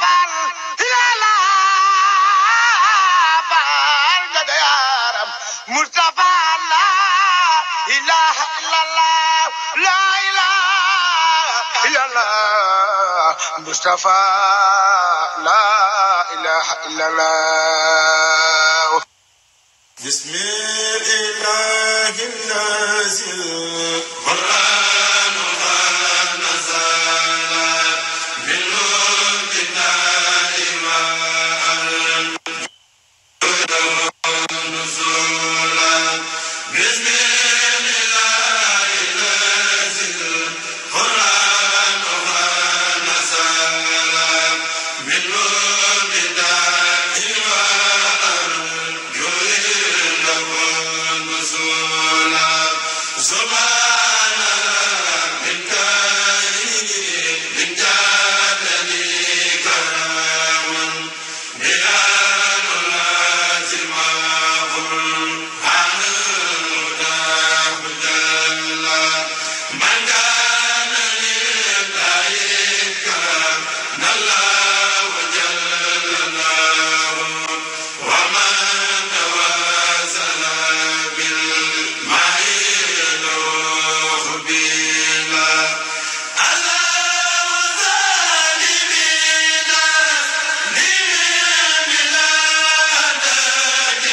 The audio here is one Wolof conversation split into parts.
faal ilala faal jaga yaram Mustafa la ilaha illallah la ilaha illallah Mustafa la ilaha illallah بسم الإله النازل قرآن قد نزل من نور الله نزولا بسم الإله النازل قرآن قد نزل من نور الله سبحان من كائن من جادني كرام بيان لازم عن الهدى جل من كان لله كرام الله جل له ومن توازن بالماء الروح بلا على وظالمين لمن بلادك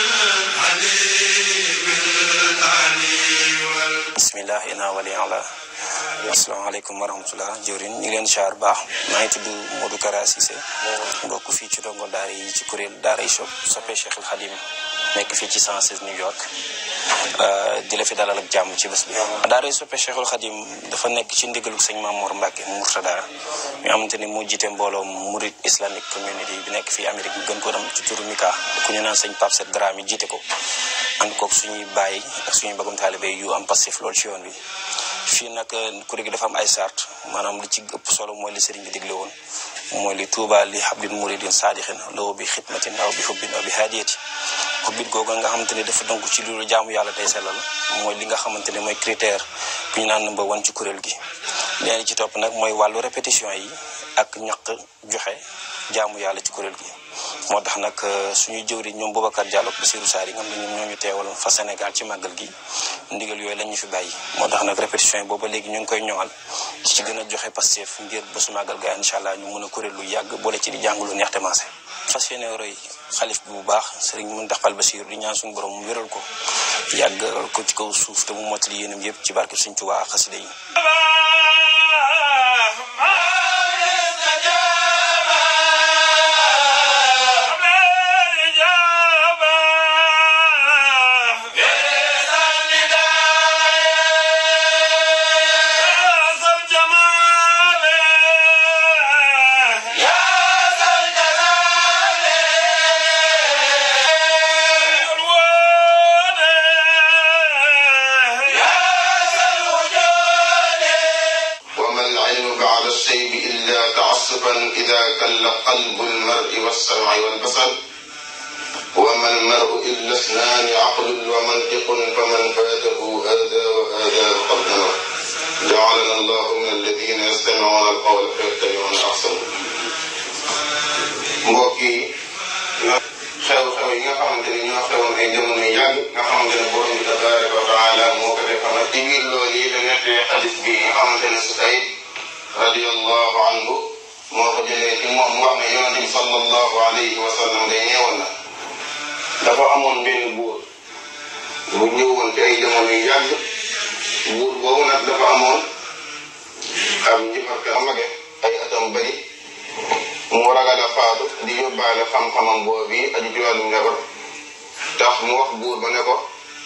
الحليم العلي وال bismillah ina wali ala asalaamaaleykum wa rahmatullah jëwrin ñu ngi leen char baax maa ngi tudd Modou Kara Cissé mbokk fii ci dongo daara yi ci kuréel daara yi shop soppe Cheikh al Khadim nekk fii ci 116 New York di la fi dalal ak jàmm ci bés bi daara yi soppe Cheikh al Khadim dafa nekk ci ndigalu sëñ Mamour Mbacke Mourtada mi xamante ni moo jiite mbooloo Murid Islamic Community bi nekk fii Amérique ñu gën ko dem ci turu Mika ku ñu naan sëñ Pape Set Dramé jiite ko ànd koog suñuy bàyyi ak suñuy bagum taalibe yu am passif loolu ci yoon bi fii nag kuréel gi dafa am ay sart maanaam li ci ëpp solo mooy li sëriñ bi digle woon mooy li tuuba li hablin muridin saadixin lawo bi xidmatin aw bi xubbin aw bi hadiyati xubbit googu nga xamante ne dafa donc ci loolu jaamu yàlla day sellal mooy li nga xamante ne mooy critère bu ñu naan number one ci kuréel gi leen ci topp nag mooy wàllu répétition yi ak ñaq joxe jaamu yàlla ci kuréel gi moo tax nag suñuy jëwri ñoom Boubacar Diallo ak Bassirou Sarr yi nga xam ne ñoom ñoo ñu teewal fa Sénégal ci màggal gi ndigal yooyu lañ ñu fi bàyyi moo tax nag répétition yi booba léegi ñu ngi koy ñoŋal ci gën a joxe Pastef ngir ba su màggal ga incha allah ñu mën a kuréel lu yàgg boole ci di jàng lu neex te maase fas yéene roy xalif bi bu baax sëriñ Mountakha Bassirou di ñaan suñu borom mu wéral ko yàggal ko ci kaw suuf te mu mottali yéenam yëpp ci barke Sëriñ Tuubaa ak xasida yi وما العلم بعد الشيب إلا تعصفا إذا كل قلب المرء والسمع والبصر وما المرء إلا اثنان عقل ومنطق فمن فاته هذا وهذا فقد نمر جعلنا الله من الذين يستمعون القول فيتبعون أحسنه mbokk yi xew-xew yi nga xamante ni ñoo xewoon ay jamono yu yàgg nga xamante ne borom bi tabaraka wa taala moo ko defal ci biir loolu yi la nettee xadis bi nga xamante ne Susayd radiyallahu anhu moo ko jëlee ci moom mu wax ne yonente bi sallallahu alayhi wa sallam day neewoon na dafa amoon benn buur bu ñëwoon ci ay jamono yu yàgg buur boobu nag dafa amoon am njibarka mage ay atam bari mu ragal a faatu di yóbbaale xam-xamam boobu yi aju ci wàllum njabar tax mu wax buur ba ne ko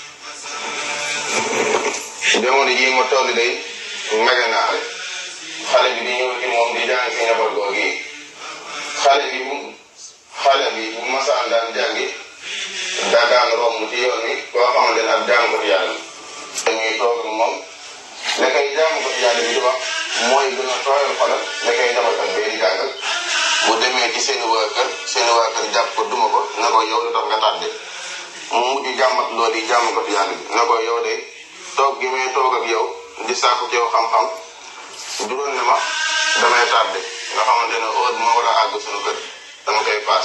jamono jii ma toll day mage naa rek xale bi di ñëw ci moom di jàng si njabar googu yi xale bi bu xale bi bu masaan daan jàngi daa daan romb ci yoon wi koo xamante ne ak jàng ko ci yàlla dañuy toog ak moom la koy jàng ko ci yàlla bi di wax mooy gën a tooyal xolam la koy njabarkat bee di jàngal bu demee ci seeni waa kër seeni waa kër jàpp ko duma ko na ko yow lu tax nga tàdde mu mujj jàmmat loolu yi jàmm ko yàlla bi na ko yow de toog gi may toog ak yow di sàkku ci yow xam-xam juróon ne ma damay tàdde nga xamante ne heure moo war a àgg suñu kër dama koy paas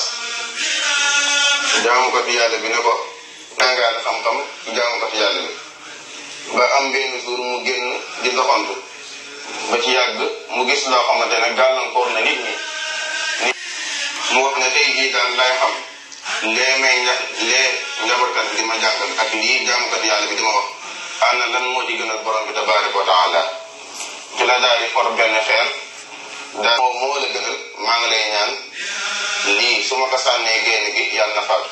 jaamu ko fi yàlla bi ne ko nangaale xam-xam jaamu ko fi yàlla bi ba am benn jour mu génn di doxantu ba ci yàgg mu gis loo xamante ne gàllankoor na nit ñi nit mu wax ne tey jii daal lay xam lee may ña lee njabootkat bi di ma jàngal ak lii jaamukat yàlla bi di ma wax ana lan moo ci gënal borom bi tabaraka wa taala ci la daal di for benn xeer daal moo moo la gënal maa ngi lay ñaan lii su ma ko sànnee génn gi yàlla na faatu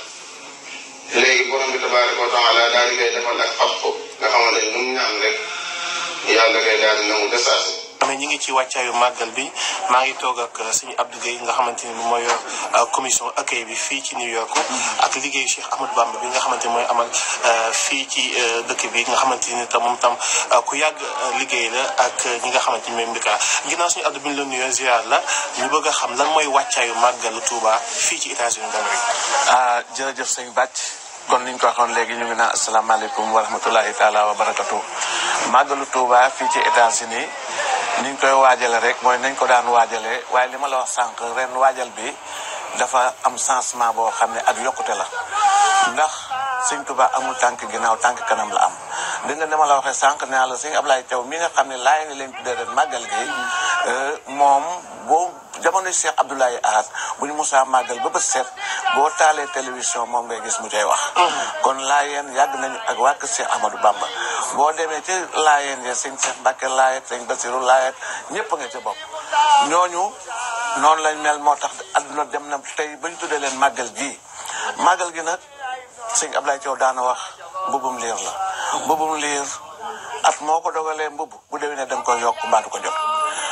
léegi borom bi tabaraka wa taala daal di koy defal ak fat ko nga xamante ne lu mu ñaan rek yàlla koy daal di nangu desaasi mais ñi ngi ci wàccaayu màggal bi maa ngi toog ak sëñ Abdou Guèye nga xamante ni mooy yor commission accueil bi fii ci New York ak liggéeyu Cheikh Ahmadou Bamba bi nga xamante ni mooy amal fii ci dëkk bi nga xamante ni tam moom tam ku yàgg liggéey la ak ñi nga xamante ni mooy mbika ginnaaw suñu Abdou bi ñu la nuyoo ziar la ñu bëgg a xam lan mooy wàccaayu màggalu Touba fii ci États-Unis d'Amérique ah jërëjëf sëñ Bàcc kon niñ ko waxoon léegi ñu ngi naan asalaamaaleykum wa rahmatulahi taala wa barakatu màggalu Touba fii ci États-Unis niñ koy waajale rek mooy nañ ko daan waajale waaye li ma la wax sànq ren waajal bi dafa am changement boo xam ne ak yokkute la ndax sëñ Touba amul tànk ginnaaw tànk kanam la am di nga dama la waxee sànq nee la sëñ Ablaye Thiaw mi nga xam ne laay ni leen tuddee ren màggal gi moom boo jamono Cheikh Abdoulaye Ahad bu ñu musaa màggal ba bët set boo taalee télévision moom ngay gis mu cay wax kon laayeen yàgg nañu ak waa kër Cheikh Ahmadou Bamba boo demee ci laayeen ya sëñ Cheikh Mbacke laayet sëñ Basiru laayet ñëpp nga ca bopp ñooñu noonu lañ mel moo tax adduna dem na tey bañ tuddee leen màggal gi màggal gi nag sëñ Ablaye Thiaw daana wax mbubum liir la mbubum liir at moo ko dogalee mbubb bu déwénee da nga koy yokk mbaa du ko jot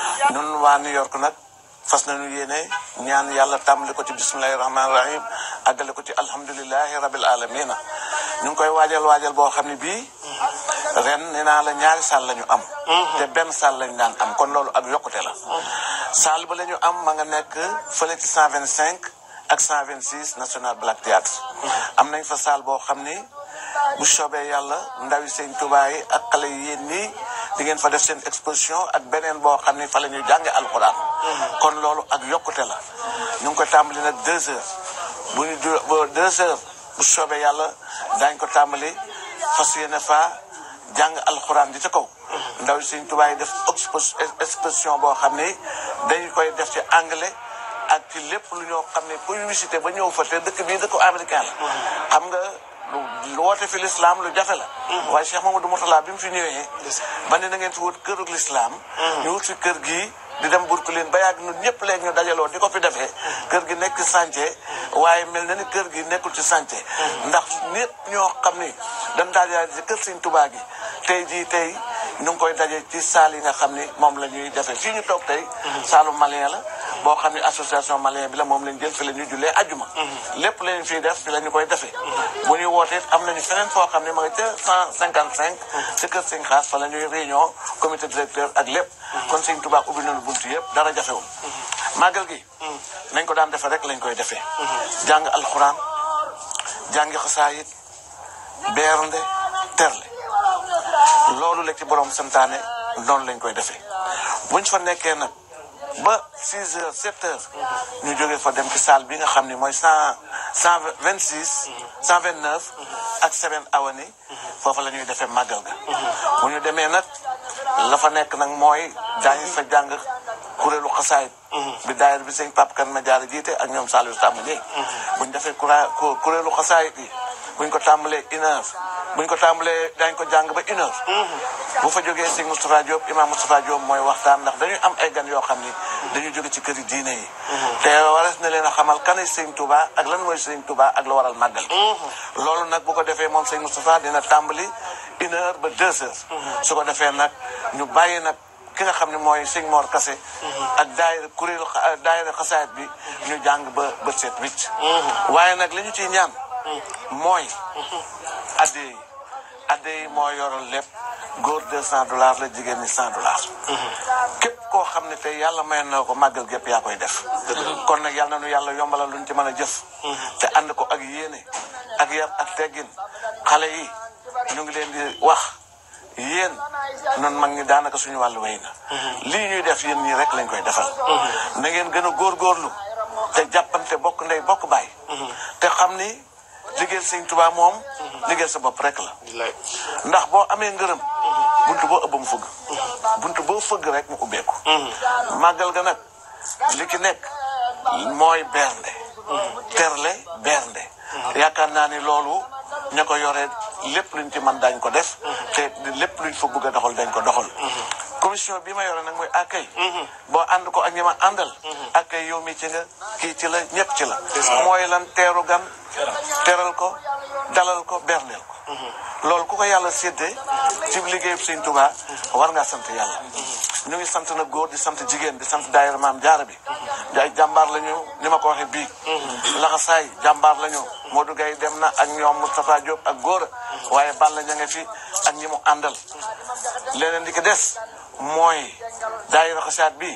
ñun waa New York nag fas nañu yéene ñaan yàlla tàmbali ko ci bismillahi rahmaani rahim àggale ko ci alhamdulilahi rabil alamina ñu ngi koy waajal waajal boo xam ne bii ren nee naa la ñaari saal la ñu am te benn saal lañu daan am kon loolu ak yokkute la saal ba la ñu am ma nga nekk fële ci 125 ak 126 national black theatre am nañ fa saal boo xam ni bu soobee yàlla ndawi sëñ Tuubaa yi ak xale yi yéen nii di ngeen fa def seen exposition ak beneen boo xam ni fa la ñuy jànge alxuraan kon loolu ak yokkute la ñu ngi ko tàmbali nag deux heures bu ñu ju ba deux heures bu soobee yàlla daañ ko tàmbali fas yéene fa jàng alxuraan di ca kaw ndaw yi sëñ Tuubaa yi def exposition boo xam ni dañu koy def ci anglais ak ci lépp lu ñoo xam ne kuy visité ba ñëw fa te dëkk bii dëkk américain la xam nga lu woote fi lislaam lu jafe la waaye Cheikh Mamadou Mourtala bi mu fi ñëwee ba ne na ngeen fi wut kërug lislaam ñu wut fi kër gii di dem Burkina ba yàgg ñun ñëpp léegi ñu dajaloo di ko fi defee kër gi nekk chantier waaye mel na ni kër gi nekkul ci chantier ndax nit ñoo xam ni dañ daal ci kër Sëñ Tuubaa gi tey jii tey ñu ngi koy daje ci saal yi nga xam ni moom la ñuy defee fii ñu toog tey saalu malien la boo xam ne association malien bi la moom lañ jël fi la ñuy jullee ajjuma lépp lañ fiy def fi la ñu koy defee bu ñuy wootee am nañu feneen foo xam ne ma nga ca cent cinquante cinq ci kër sëñ xaas fa la ñuy réunion comité directeur ak lépp kon sëñ Tuubaa ubbi nañu buntu yëpp dara jafewul màggal gi nañ ko daan defee rek lañ koy defee jàng alxuraan jàngi xasaayit beernde terle loolu la ci borom santaane noonu lañ koy defee buñ fa nekkee nag ba 6 heures 7 heures ñu jógee fa dem ci salle bi nga xam ni mooy cent cent vingt six cent vingt neuf ak Seven Awani foofu la ñuy defee màggal ga bu ñu demee nag la fa nekk nag mooy daañu fa jàng kuréelu xasaayit bi daayir bi sëñ Pape Kan ma jaar jiite ak ñoom Saliou Tamba Ndiaye bu ñu defee kura kuréelu xasaayit yi bu ñu ko tàmbalee une heure bu ñu ko tàmbalee dañ ko jàng ba une heure bu fa jógee sëñ Moustapha Diop imam Moustapha Diop mooy waxtaan ndax dañuy am ay gan yoo xam ni dañuy jóge ci kër yi diine yi te waras na leen a xamal kanay sëñ Touba ak lan mooy sëñ Touba ak la waral màggal loolu nag bu ko defee moom sëñ Moustapha dina tàmbali une heure ba deux heures su ko defee nag ñu bàyyi nag ki nga xam ne mooy sëñ Mor Kase ak daayira kuréelu daayira xasaayit bi ñu jàng ba ba seet wicc waaye nag li ñu ciy ñaan mooy adde yi adde yi moo yoral lépp góor deux cent dollars la jigéen ñi cent dollars képp koo xam ne tey yàlla may na ko màggal gépp yaa koy def kon nag yàlla na nu yàlla yombalal luñ ci mën a jëf te ànd ko ak yéene ak yar ak teggin xale yi ñu ngi leen di wax yéen noonu mag ñi daanaka suñu wàllu wéy na lii ñuy def yéen ñii rek lañ koy defal na ngeen gën a góorgóorlu te jàppante bokk ndey bokk baay te xam ni liggéeyal sëñ Tuubaa moom liggéeyal sa bopp rek la ndax boo amee ngërëm buntu boo ëbb mu fëgg buntu boo fëgg rek mu ubbeeku màggal ga nag li ki nekk mooy bernde terle bernde yaakaar naa ni loolu ña ko yore lépp luñ ci man dañ ko def te lépp luñ fa bëgg a doxal dañ ko doxal commission bi ma yore nag mooy accueil boo ànd ko ak ñi ma àndal accueil yow mi ci nga kii ci la ñëpp ci la mooy lan teeru gan teral ko dalal ko berndeel ko loolu ku ko yàlla séddee ci liggéeyu Sëñ Tuubaa war ngaa sant yàlla ñu ngi sant nag góor di sant jigéen di sant daayira maam jaara bi ay jàmbaar la ñu ni ma ko waxee bii laxasaay jàmbaar la ñu Modou Gaye dem na ak ñoom Moustapha Diop ak góor waaye Balla ña nga fi ak ñi mu àndal leneen di ko des mooy daayira xasaat bi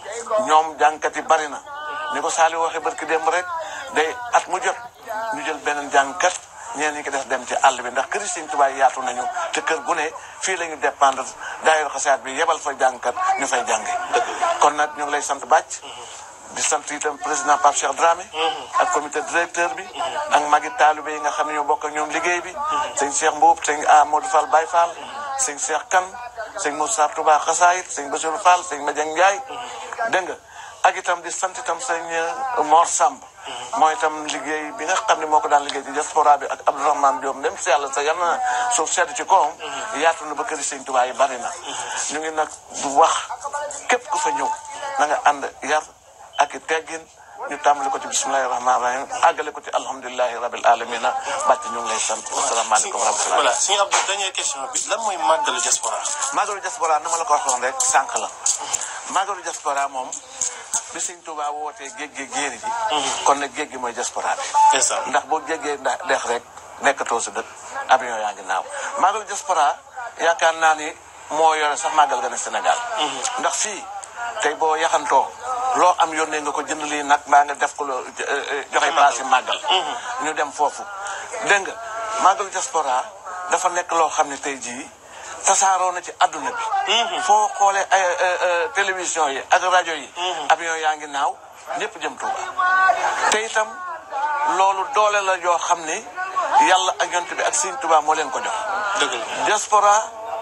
ñoom jàngkat yi bari na ni ko Saali waxee barki démb rek day at mu jot ñu jël beneen jàngkat ñeen ñi ko def dem ci àll bi ndax këri Sëñ Tuubaa yaatu nañu te kër gu ne fii la ñu dépendre daayira xasaat bi yebal fa jàngkat ñu fay jànge kon nag ñu ngi lay sant bàcc di sant itam président Pape Cheikh Dramé ak comité directeur bi ak magi taalibe yi nga xam ne ñoo bokk ak ñoom liggéey bi sëñ Cheikh Mbuub sëñ Amadou Fall Baye Fall sëñ Cheikh Kane sëñ Moussa Touba Xasaayit sëñ Bassirou Fall sëñ Madiang Ndiaye dégg nga ak itam di sant itam sëñ Mor Samb mooy itam liggéey bi nga xam ne moo ko daan liggéey ci diaspora bi ak Abdourahmane Diom dem si yàlla sa yal na suuf sedd ci kawam yaatu na ba këri sëñ Tuubaa yi bari na ñu ngi nag du wax képp ku fa ñëw na nga ànd yar ak i teggin ñu tàmbali ko ci bismillahi rahmaani rahim àggale ko ci alhamdulilahi rabil alamina bàcc ñu ngi lay sant asalaamaaleykum wa rahmatulah voilà suñu Abdou dernière question bi lan mooy màggalu diaspora màggalu diaspora na ma la ko waxoon rek sànq la màggalu diaspora moom bi sëñ Tuubaa wootee géej gi géeri ji kon nag géej gi mooy diaspora bi ndax boo jéggee ndax dex rek nekkatoo sa dëkk avion yaa ngi naaw màggalu diaspora yaakaar naa ni moo yore sax màggal ga ne Sénégal ndax fii tey boo yaxantoo loo am yónnee nga ko jënd lii nag mbaa nga def ko loo joxe place yi màggal ñu dem foofu dégg nga màggalu diaspora dafa nekk loo xam ne tey jii tasaaroo na ci adduna bi foo xoolee ay télévision yi ak rajo yi avion yaa ngi naaw ñëpp jëm Tuuba te itam loolu doole la yoo xam ni yàlla ak yonent bi ak sëñ Tuuba moo leen ko jox dëgg la diaspora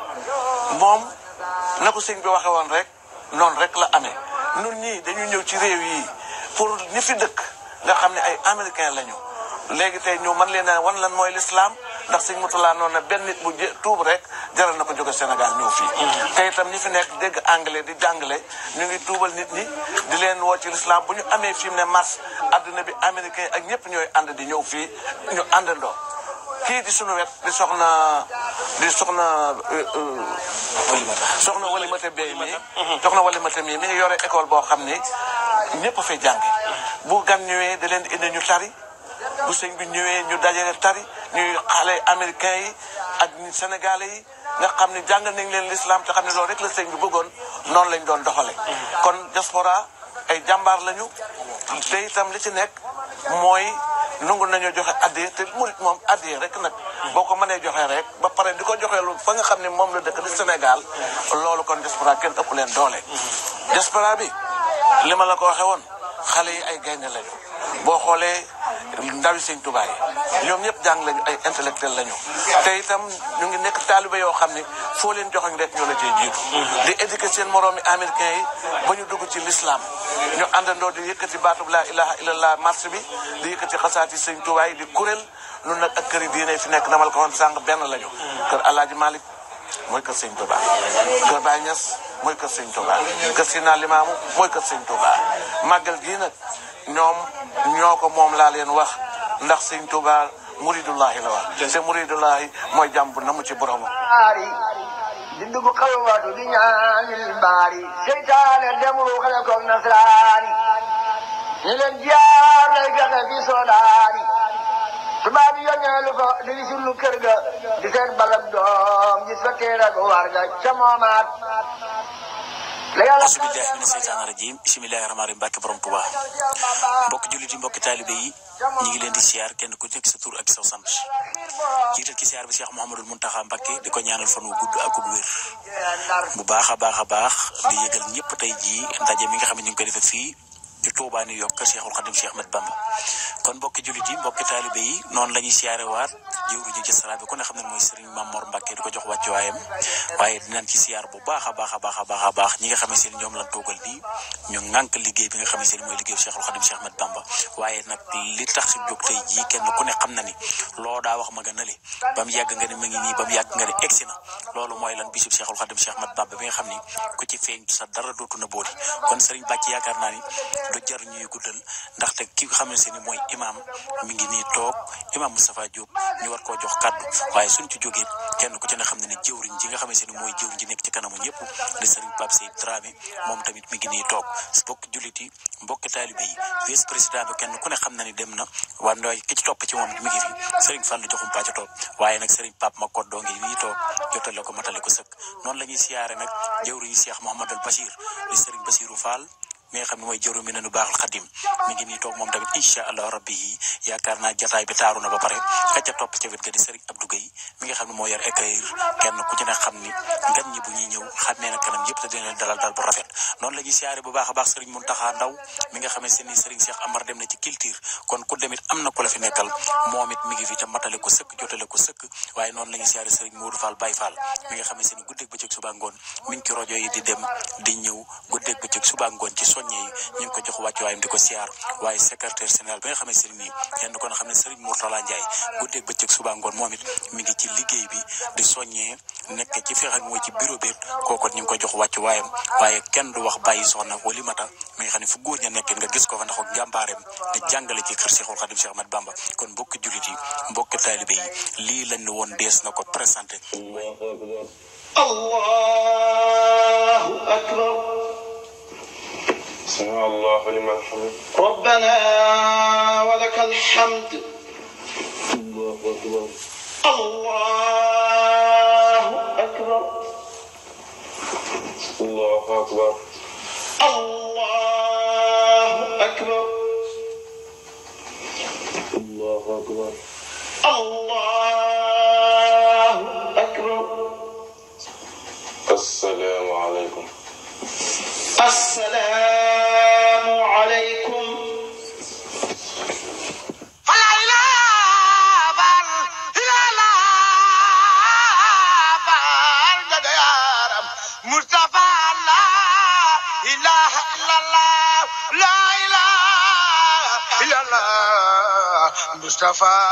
moom na ko sëñ bi waxe woon rek noonu rek la amee nun ñii dañu ñëw ci réew yi pour ñi fi dëkk nga xam ne ay américain lañu léegi tey ñu mën leen a wan lan mooy l'islam ndax sëñ Mutula noonu na benn nit bu jë tuub rek jaral na ko jóge Sénégal ñëw fii te itam ñi fi nekk dégg anglais di jàngale ñu ngi tuubal nit ñi di leen woo ci l'islam bu ñu amee fi mu ne mars adduna bi américain ak ñëpp ñooy ànd di ñëw fii ñu àndandoo kii di sunu wet di soxna di soxna soxna walimate bay mi soxna walimate mi mi ngi yore école boo xam ni ñëpp a fay jàngi bu gan ñëwee da leen di indi ñu tari bu sëñ bi ñëwee ñu dajale tari ñuy xale américain yi ak sénégalais yi nga xam ne jàng nañ leen l'islam te xam ne loolu rek la sëñ bi bëggoon noonu lañ doon doxale kon diaspora ay jàmbaar lañu te itam li ci nekk mooy nungu nañoo joxe addiye te murit moom addiye rek nag boo ko mënee joxe rek ba pare di ko joxeelu fa nga xam ne moom la dëkk di Sénégal loolu kon diaspora kenn ëpp leen doole diaspora bi li ma la ko waxee woon xale yi ay gaynde lañu boo xoolee ndawi sëñ Tuubaa yi ñoom ñëpp jàng lañu ay intellectuel lañu te itam ñu ngi nekk taalibe yoo xam ne foo leen joxoñ rek ñoo la cee jiitu di éduquer seen moroomi américain yi ba ñu dugg ci l'islam ñu àndandoo di yëkkati baatub laa ilaha illallah marche bi di yëkkati xasaati sëñ Tuubaa yi di kuréel nun nag ak këri diine fi nekk namal ko woon sànq benn lañu kër Alaaji Malick mooy kër sëñ Tuubaa kër Baay Ñas mooy kër sëñ Tuubaa kër Sina Limaamu mooy kër sëñ Tuubaa màggal gii nag ñoom ñoo ko moom laa leen wax ndax sëñ Tuubaa muridullahi la wax te muridullahi mooy jàmm bu namu ci borom baari di dugg xalwatu di ñaanil baari seytaane demul xale ko nasraani ñu leen jaar lay fexe fi soodaani tubaab yi yónneelu ko di li sunu kër ga di seen balab doom gis fa téere gu war ga ca moomaat la yàlla asubillahi mina seytaani rajim bisimilahi rahmaani rahim barke borom Tuubaa mbokki jullit yi mbokki taalibe yi ñu ngi leen di siyaar kenn ku nekk sa tur ak sa sant jiital ci siyaar bi Cheikh Mouhamadul Muntaxa Mbakke di ko ñaanal fan wu gudd ak gu wér bu baax a baax a baax di yëgal ñëpp tey jii ndaje mi nga xam ne ñu ngi koy defee fii ci Touba New York kër Cheikhul Khadim Cheikh Ahmed Bamba kon mbokki jullit yi mbokki taalibe yi noonu la ñuy siyaare waat jëwru ji ci sara bi ku ne xam ne mooy Serigne Mamor Mbakke di ko jox wàccuwaayam waaye dinañ ci siyaar bu baax a baax a baax a baax a baax ñi nga xam ne seen ñoom lan toogal nii ñu ŋànk liggéey bi nga xam ne seen mooy liggéey Cheikhul Khadim Cheikh Ahmed Bamba waaye nag li tax jóg tey jii kenn ku ne xam na ni loo daa wax ma nga nale ba mu yàgg nga ne ma ngi nii ba mu yàgg nga ne egsi na loolu mooy lan bisub Cheikhul Khadim Cheikh Ahmed Bamba bi nga xam ni ku ci feeñ sa dara dootu na booti kon Serigne Bàcc yaakaar naa ni du jar ñuy guddal ndaxte ki nga xam ne mooy imaam mi ngi nii toog imaam Moustapha Diop ñu war koo jox kàddu waaye suñ ci jógee kenn ku ci ne xam ne ne jëwriñ ji nga xam ne mooy jëwriñ ji nekk ci kanamu ñëpp di Serigne Pape Sey Dramé moom tamit mi ngi nii toog mbokki jullit yi mbokki taalibe yi vice président bi kenn ku ne xam na ni dem na waa ndooy ki ci topp ci moom mi ngi fi Serigne Fall joxum pàcc toog waaye nag Serigne Pape Makot doo ngi nii toog jotale ko matale ko sëkk noonu la ñuy siyaare nag jëwriñu Cheikh Mouhamadul Bachir di Serigne Bachirou Fall mi nga xam ne mooy jëru mi ne nu baaxal xadim mi ngi nii toog moom tamit incha allah rabbi yi yaakaar naa jataay bi taaru na ba pare ka ca topp ca wet ga di Serigne Abdou Gueye mi nga xam ne moo yor écrire kenn ku ci ne xam ni gan ñi bu ñuy ñëw xàmmee na kanam yëpp te dina leen dalal dal bu rafet noonu la ñuy siyaare bu baax a baax Serigne Mountakha Ndaw mi nga xam ne ni Serigne Cheikh Amar dem na ci culture kon ku demit am na ku la fi nekkal moom it mi ngi fi te matale ko sëkk jotale ko sëkk waaye noonu la ñuy siyaare Serigne Modou Fall Baye Fall mi nga xam ne ni guddeeg bëccëg suba ngoon mi ngi ci rajo yi di dem di ñëw guddeeg bëccëg suba ngoon ci soññe yi ñu ngi ko jox wàccu waayam di ko siyaar waaye secrétaire général bi nga xam ne sëriñ nii kenn ko na xam ne sëriñ Mourtala Ndiaye guddeeg bëccëg suba ngoon moom it mi ngi ci liggéey bi di soññee nekk ci fexe mooy ci bureau bi kooku ñu ngi ko jox wàccu waayam waaye kenn du wax bàyyi soxna wali mata mi nga xam ne fu góor ña nekk nga gis ko fa ndax ak njàmbaareem di jàngale ci kër Cheikhul Khadim Cheikh Ahmed Bamba kon mbokki jullit yi mbokki taalibe yi lii lañ ne woon dees na ko présenté الله أكبر سمع الله لمن حمد ربنا ولك الحمد الله أكبر الله أكبر الله أكبر الله أكبر الله أكبر الله أكبر السلام عليكم السلام عليكم مصطفى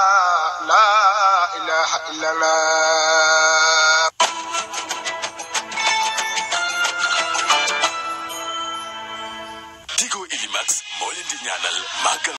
لا إله إلا الله Tigo Ilimax moo leen di ñaanal màggal